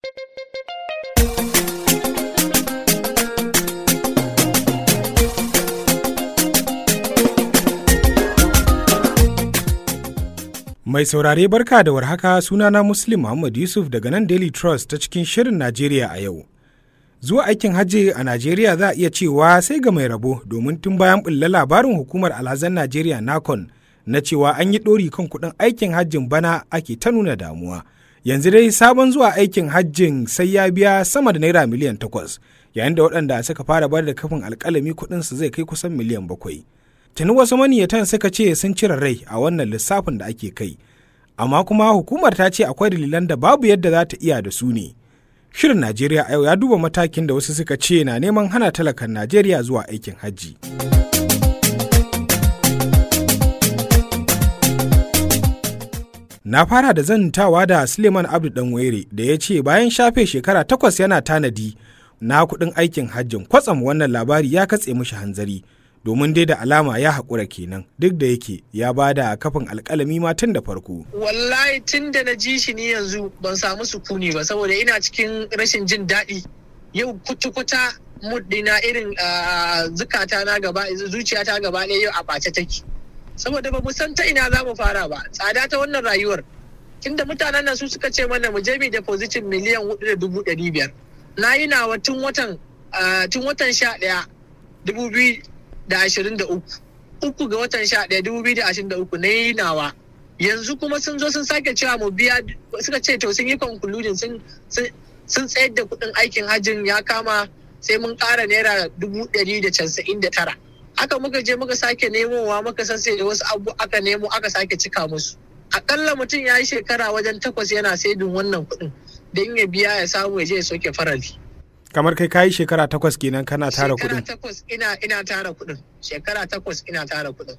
Mai saurare barka da warhaka sunana Muslim Muhammad Yusuf daga nan Daily Trust ta cikin Shirin Najeriya a yau. Zuwa aikin hajji a Najeriya za a iya cewa sai ga mai rabo domin tun bayan bulla labarin hukumar alhazan Najeriya Nakon na cewa an yi ɗori kan kuɗin aikin hajjin bana ake ta nuna damuwa. Yanzu dai sabon zuwa aikin hajjin sai ya biya sama da naira miliyan takwas yayin da waɗanda suka fara bar da kafin alƙalami kuɗinsu zai kai kusan miliyan bakwai. tuni wasu maniyatan suka ce sun cire rai a wannan lissafin da ake kai amma kuma hukumar ta ce akwai dalilan da babu yadda za ta iya da su ne shirin najeriya a yau ya duba matakin da wasu suka ce na neman hana talakan najeriya zuwa aikin hajji na fara da zantawa da suleiman abdu danwere da ya ce bayan shafe shekara takwas yana tanadi na kuɗin aikin hajjin kwatsam wannan labari ya katse mishi hanzari domin dai da alama ya haƙura kenan duk da yake ya ba da kafin alƙalami ma tun da farko. Wallahi tun da na ji shi ni yanzu ban samu sukuni ba saboda ina cikin rashin jin daɗi yau kuta-kuta muddina irin zukata na gaba zuciyata gaba ɗaya yau a ɓace take. Saboda ba mu san ta ina za mu fara ba tsada ta wannan rayuwar. Tunda mutanen nan su suka ce mana mu je mu depositin miliyan hudu da dubu ɗari biyar. Na yi nawa tun watan tun watan sha ɗaya dubu biyu da ashirin da uku uku ga watan sha ɗaya dubu biyu da ashirin da uku na yi nawa yanzu kuma sun zo sun sake cewa mu biya suka ce to sun yi concluding sun sun tsayar da kuɗin aikin hajjin ya kama sai mun ƙara naira dubu ɗari da casa'in da tara aka muka je muka sake nemowa muka sassai da wasu abu aka nemo aka sake cika musu akalla mutum ya yi shekara wajen takwas yana saidin wannan kuɗin don ya biya ya samu ya je ya soke farali kamar kai kayi shekara takwas kenan kana tara kuɗin. Shekara takwas ina ina tara kuɗin. Shekara takwas ina tara kuɗin.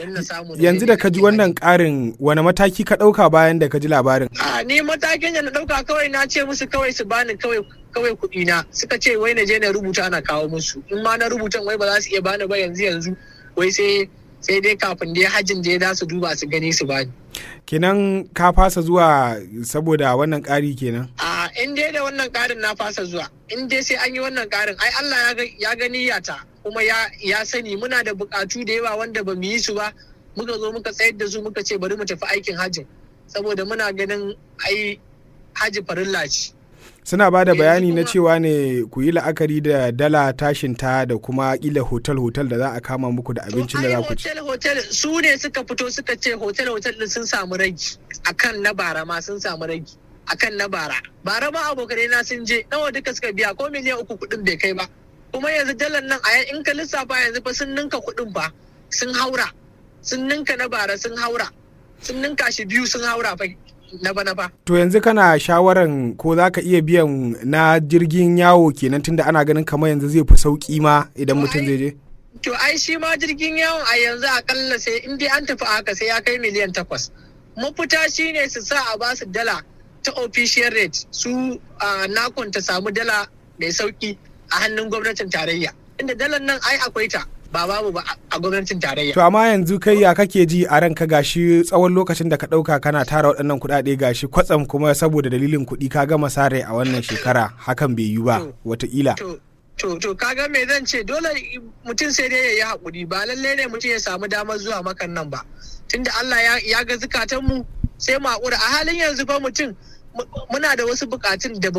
Yanzu da ka ji wannan ƙarin wani mataki ka ɗauka bayan da ka ji labarin? A ni matakin da na ɗauka kawai na ce musu kawai su bani kawai kawai kuɗi na suka ce wai na je na rubuta na kawo musu in ma na rubutan wai ba za su iya bani ba yanzu yanzu wai sai sai dai kafin dai hajjin da ya za su duba su gani su bani. Kenan ka fasa zuwa saboda wannan ƙari kenan? A in dai da wannan ƙarin na fasa zuwa in dai sai an yi wannan ƙarin ai Allah ya gani yata kuma ya sani muna da buƙatu da yawa wanda ba mu yi su ba muka zo muka tsayar da su muka ce bari mu tafi aikin hajjin saboda muna ganin ai hajji farilla ce. suna ba da bayani na cewa ne ku yi la'akari da dala tashinta da kuma kila hotel-hotel da za a kama muku da abincin da za ku ci. hotel su ne suka fito suka ce hotel-hotel din sun samu ragi akan na bara ma sun samu ragi akan na bara. Bara ma abokanai na sun je nawa duka suka biya ko miliyan uku kuɗin bai kai ba. Kuma yanzu dalar nan a in ka lissafa yanzu fa sun ninka kuɗin fa sun haura sun ninka na bara sun haura sun ninka shi biyu sun haura fa na bana fa. To yanzu kana shawaran ko za ka iya biyan na jirgin yawo kenan tunda ana ganin kamar yanzu zai fi sauki ma idan mutum zai je? To ai shi ma jirgin yawon a yanzu akalla sai in dai an tafi haka sai ya kai miliyan takwas. Mafita shi ne su sa a ba su dala ta official rate su nakon ta samu dala mai sauki a hannun gwamnatin tarayya. Inda dalar nan ai akwai ta. ba babu ba a gwamnatin tarayya. To amma yanzu kai ya kake ji a ranka gashi tsawon lokacin da ka ɗauka kana tara waɗannan kuɗaɗe gashi kwatsam kuma saboda dalilin kuɗi ka gama sare a wannan shekara hakan bai yi ba wataƙila. To to kaga me zan ce dole mutum sai dai ya yi haƙuri ba lallai ne mutum ya samu damar zuwa makan nan ba. Tunda Allah ya ga zukatan mu sai mu haƙura a halin yanzu fa mutum muna da wasu buƙatun da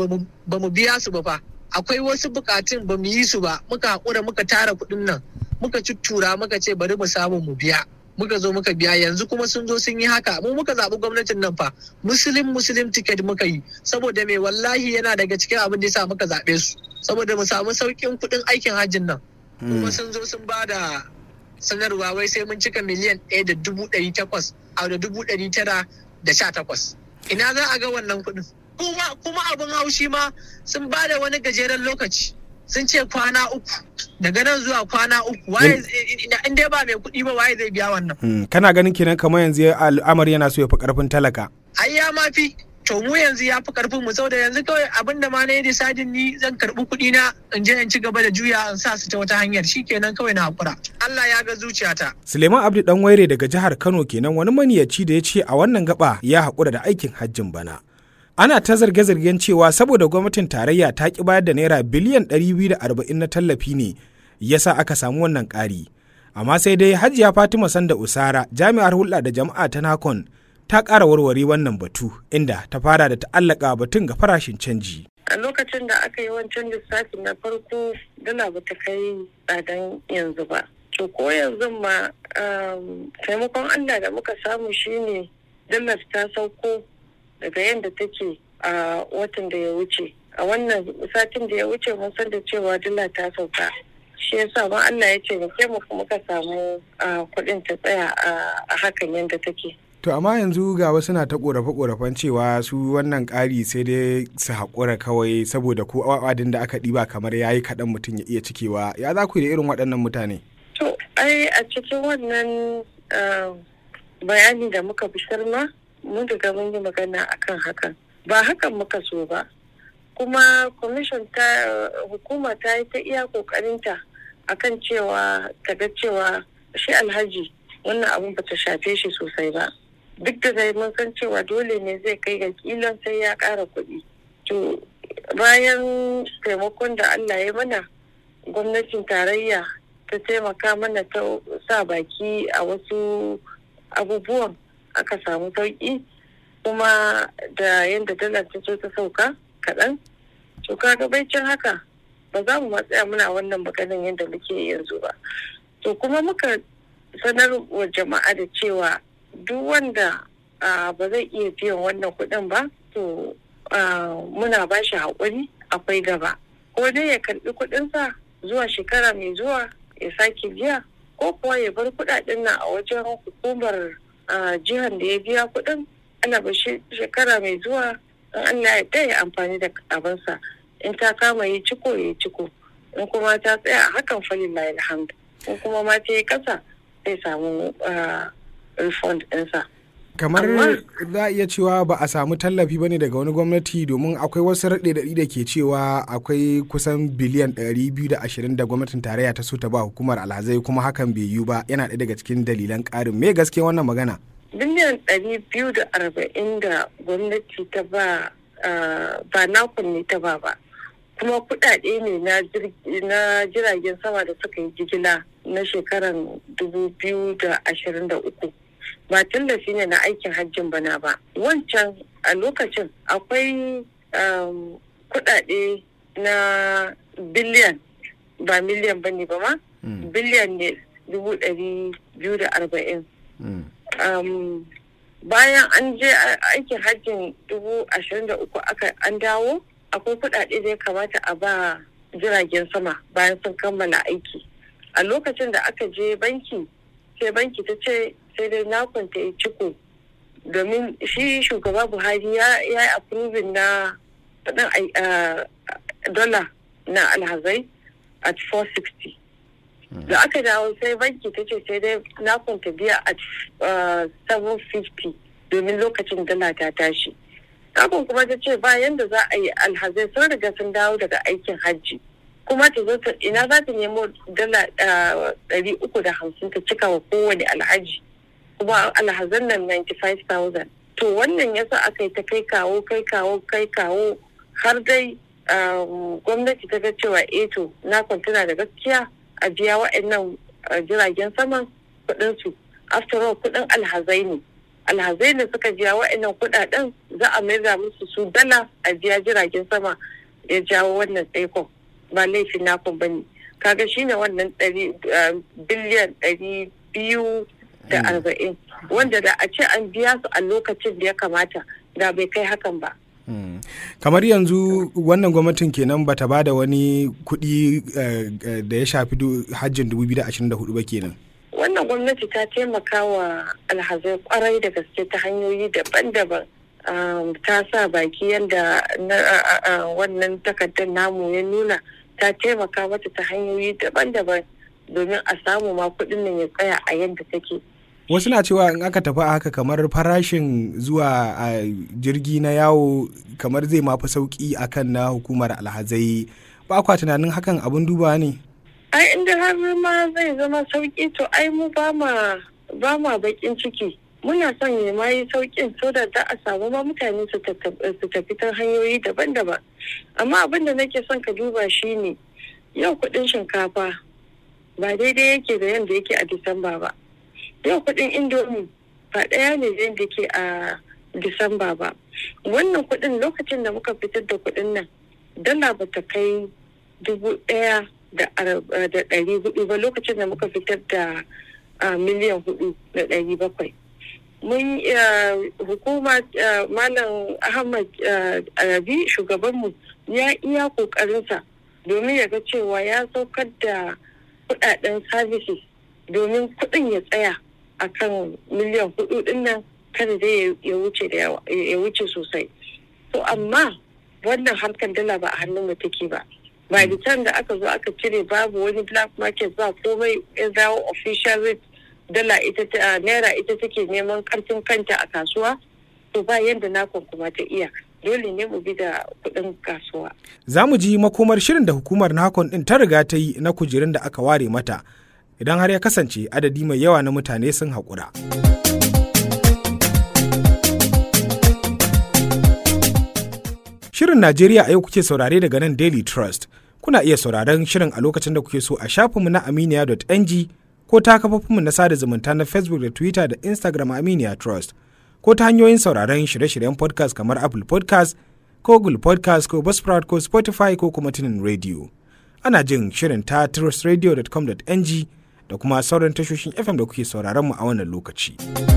ba mu biya su ba fa. akwai wasu bukatun ba mu yi su ba muka haƙura muka tara kuɗin nan muka cuttura muka ce bari mu samu mu biya muka zo muka biya yanzu kuma sun zo sun yi haka mu muka zaɓi gwamnatin nan fa muslim muslim ticket muka yi saboda mai wallahi yana daga cikin abin da ya sa muka zaɓe su saboda mu samu sauƙin kuɗin aikin hajjin nan kuma sun zo sun ba da sanarwa wai sai mun cika miliyan ɗaya da dubu ɗari takwas a da dubu ɗari tara da sha takwas ina za a ga wannan kuɗin kuma kuma abin haushi ma sun ba da wani gajeren lokaci sun ce kwana uku daga nan zuwa kwana uku waye in dai ba mai kuɗi ba waye zai biya wannan kana ganin kenan kamar yanzu al'amari yana so ya fi karfin talaka ai ya ma fi to mu yanzu ya fi karfin mu saboda yanzu kawai abin da ma na yi decidin ni zan karɓi kuɗi na in je in ci gaba da juya in sa su ta wata hanyar shikenan kawai na hakura Allah ya ga zuciyata Suleiman Abdu dan waire daga jihar Kano kenan wani maniyaci da ya ce a wannan gaba ya haƙura da aikin hajjin bana ana ta zarge-zargen cewa saboda gwamnatin tarayya ta ki bayar da naira biliyan 240 na tallafi ne yasa aka samu wannan ƙari amma sai dai hajiya fatima sanda usara jami'ar hulɗa da jama'a ta nakon ta ƙara warware wannan batu inda ta fara da ta'allaka batun ga farashin canji a lokacin da aka yi wancan lissafi na farko dala ba ta kai tsadan yanzu ba to ko yanzu ma taimakon allah da muka samu shine dalar ta sauko daga yadda take a watan da ya wuce a wannan satin da ya wuce mun san da cewa dala ta sauka shi yasa ma Allah ya ce muke mu muka samu kuɗin ta tsaya a hakan yadda take To amma yanzu ga wasu na ta korafe-korafen cewa su wannan ƙari sai dai su haƙura kawai saboda ko awadin da aka ɗiba kamar ya yi kaɗan mutum ya iya cikewa ya za ku yi da irin waɗannan mutane? To ai a cikin wannan bayani da muka fitar ma mun riga mun yi magana akan hakan ba hakan muka so ba kuma commission ta hukuma ta yi ta iya ƙoƙarinta akan cewa ta ga cewa shi alhaji wannan abun ba ta shafe shi sosai ba duk da dai mun san cewa dole ne zai kai ga kilan sai ya ƙara kuɗi to bayan taimakon da allah ya mana gwamnatin tarayya ta taimaka mana ta sa baki a wasu abubuwan aka samu sauƙi kuma da yadda dalar ta so ta sauka kaɗan to kaga baicin haka ba za mu matsaya muna wannan maganin yadda muke yanzu ba to kuma muka sanar wa jama'a da cewa duk wanda ba zai iya biyan wannan kuɗin ba to muna ba shi haƙuri akwai gaba ko dai ya karɓi kuɗinsa zuwa shekara mai zuwa ya sake biya ko kuwa ya bar kuɗaɗen nan a wajen hukumar jihar da ya biya kuɗin ana ba shekara mai zuwa in Allah ya ya amfani da abinsa in ta kama yi ciko ya ciko in kuma ta tsaya a hakan falin la alhamdu in kuma ma ta yi kasa zai samu refund ɗinsa. kamar za a iya cewa ba a samu tallafi bane daga wani gwamnati domin akwai wasu raɗe da ke cewa akwai kusan biliyan 220 da gwamnatin tarayya ta so ta ba hukumar alhazai kuma hakan bai yiwu ba yana ɗaya daga cikin dalilan ƙarin me gaske wannan magana biliyan 240 da gwamnati ta ba ba nakon ne ta ba ba kuma kudade ne na jiragen sama da suka yi jigila na shekarar 2023 ba tallafi ne na aikin hajjin bana ba wancan a lokacin akwai kudade na biliyan ba miliyan ba ne ba ma biliyan ne dubu ɗari biyu da arba'in bayan an je aikin hajjin dubu ashirin da uku aka an dawo akwai kudade da ya kamata a ba jiragen sama bayan sun kammala aiki a lokacin da aka je banki sai banki ta ce sai dai nakon ta yi ciko domin shi shugaba buhari ya yi approving na dola na alhazai at 460 da aka dawo sai banki ta ce sai dai nakon ta biya at 750 domin lokacin dala ta tashi kafin kuma ta ce bayan da za a yi alhazai sun riga sun dawo daga aikin hajji kuma ta zo ta ina za ta nemo dala ɗari uku da hamsin ta cika wa kowane alhaji kuma alhazan nan 95,000 to wannan yasa aka yi ta kai kawo kai kawo kai kawo har dai gwamnati ta ga cewa eh to na kwantuna da gaskiya a biya wa'annan jiragen saman kuɗin su after all kuɗin alhazai ne alhazai ne suka biya wa'annan kuɗaɗen za a maida musu su dala a biya jiragen sama ya jawo wannan tsaikon ba laifin nakon ba ne kaga shine wannan biliyan ɗari biyu da arba'in wanda da a ce an biya su a lokacin da ya kamata da bai kai hakan ba kamar yanzu wannan gwamnatin kenan bata ba da wani kuɗi da ya shafi hajjin 2024 ba kenan wannan gwamnati ta taimaka wa alhazai kwarai da gaske ta hanyoyi daban-daban ta sa baki yadda wannan takardar namu ya nuna ta taimaka mata ta hanyoyi daban-daban domin a samu ma kuɗin nan ya tsaya a yadda take wasu na cewa in aka tafi a haka kamar farashin zuwa a jirgi na yawo kamar zai mafi sauki akan na hukumar alhazai ba kwa tunanin hakan abin duba ne ai inda har ma zai zama sauki to ai mu ba ma ba ma bakin ciki muna son ya ma yi sauƙin so da za a samu ma mutane su tafi ta hanyoyi daban-daban amma abin da nake son ka duba shine yau kuɗin shinkafa ba daidai yake da yadda yake a disamba ba yau kuɗin indomi ba ɗaya ne da yadda yake a disamba ba wannan kuɗin lokacin da muka fitar da kuɗin nan dala ba ta kai dubu ɗaya da ɗari hudu ba lokacin da muka fitar da miliyan hudu da ɗari bakwai mun hukuma malam ahmad arabi shugabanmu ya iya kokarinsa domin ya ga cewa ya saukar da kudaden services domin kudin ya tsaya a kan miliyan hudu dinnan kada dai ya wuce da ya wuce sosai to amma wannan harkar dala ba a hannun mu take ba ba da da aka zo aka cire babu wani black market ba komai ya dawo official rate dala ita ta naira ita take neman karfin kanta a kasuwa to ba yadda nakon kuma ta iya dole ne mu bi da kuɗin kasuwa. Za mu ji makomar shirin da hukumar nakon ɗin ta riga ta yi na kujerun da aka ware mata idan har ya kasance adadi mai yawa na mutane sun haƙura. Shirin Najeriya a yau kuke saurare daga nan Daily Trust. Kuna iya sauraron shirin a lokacin da kuke so a shafinmu na aminiya.ng ko ta kafofinmu na sada zumunta na Facebook da Twitter da Instagram Aminiya Trust ko ta hanyoyin sauraron shirye-shiryen podcast kamar Apple podcast ko Google podcast ko Buzzsprout ko Spotify ko kuma tunin radio. Ana jin shirin ta trustradio.com.ng da kuma sauran tashoshin FM da kuke sauraron mu a wannan lokaci.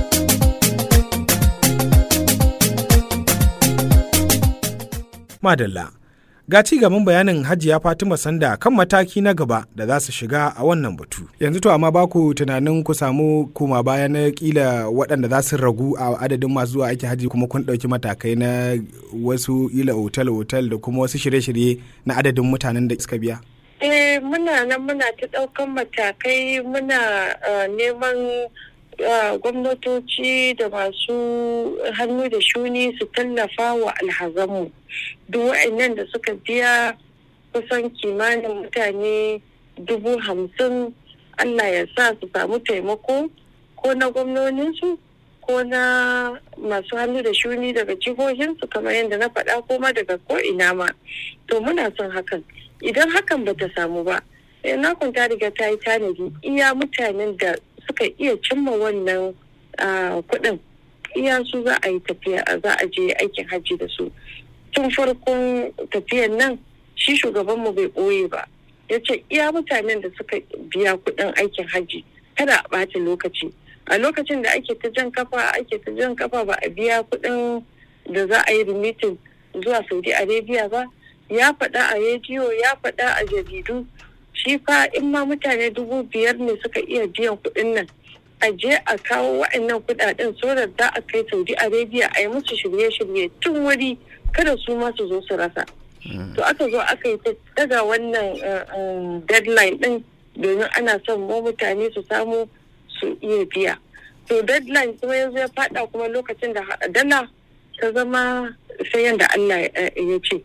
Madalla. Ga ci gaban bayanin Hajiya Fatima Sanda kan mataki na gaba da za su shiga a wannan batu. Yanzu to amma ba ku tunanin ku samu koma baya na kila waɗanda za su ragu a adadin masu zuwa aiki haji kuma kun ɗauki matakai na wasu ila otal-otal da kuma wasu shirye-shirye na adadin mutanen da suka biya? Eh muna nan muna ta ɗaukan matakai muna neman gwamnatoci da masu hannu da shuni su tallafa wa alhazanmu duk wa'annan da suka biya kusan kimanin mutane dubu hamsin allah ya sa su samu taimako ko na gwamnoninsu ko na masu hannu da shuni daga jihohinsu kamar yadda na faɗa ko ma daga ko ina ma to muna son hakan idan hakan bata samu ba na kwanta riga ta yi tanadi iya mutanen da suka iya cimma wannan kuɗin iya su za a yi tafiya za a je aikin hajji da su tun farkon tafiyan nan shi shugabanmu bai ɓoye ba ya ce iya mutanen da suka biya kuɗin aikin hajji kada a ɓata lokaci a lokacin da ake ta jan kafa ake ta jan kafa ba a biya kuɗin da za a yi remitin zuwa saudi arabia ba ya faɗa a rediyo ya faɗa a jaridu shi fa in ma mutane dubu biyar ne suka iya biyan kuɗin nan a je a kawo wa'annan kuɗaɗen sorar za a kai saudi arabia a yi musu shirye-shirye tun wuri kada su ma su zo su rasa to aka zo aka yi daga wannan deadline ɗin domin ana son mu mutane su samu su iya biya to deadline kuma yanzu ya faɗa kuma lokacin da dala ta zama sai yadda allah ya ce.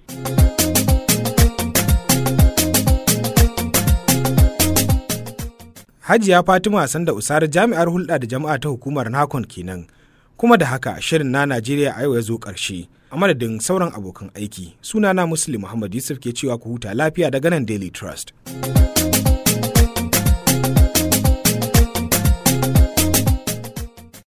Hajiya Fatima Sanda Usar jami'ar hulɗa da jama'a ta hukumar Nakon kenan. Kuma da haka shirin na Najeriya a yau ya zo ƙarshe. A madadin sauran abokan aiki, sunana Muslim Muhammad Yusuf ke cewa ku huta lafiya daga nan Daily Trust.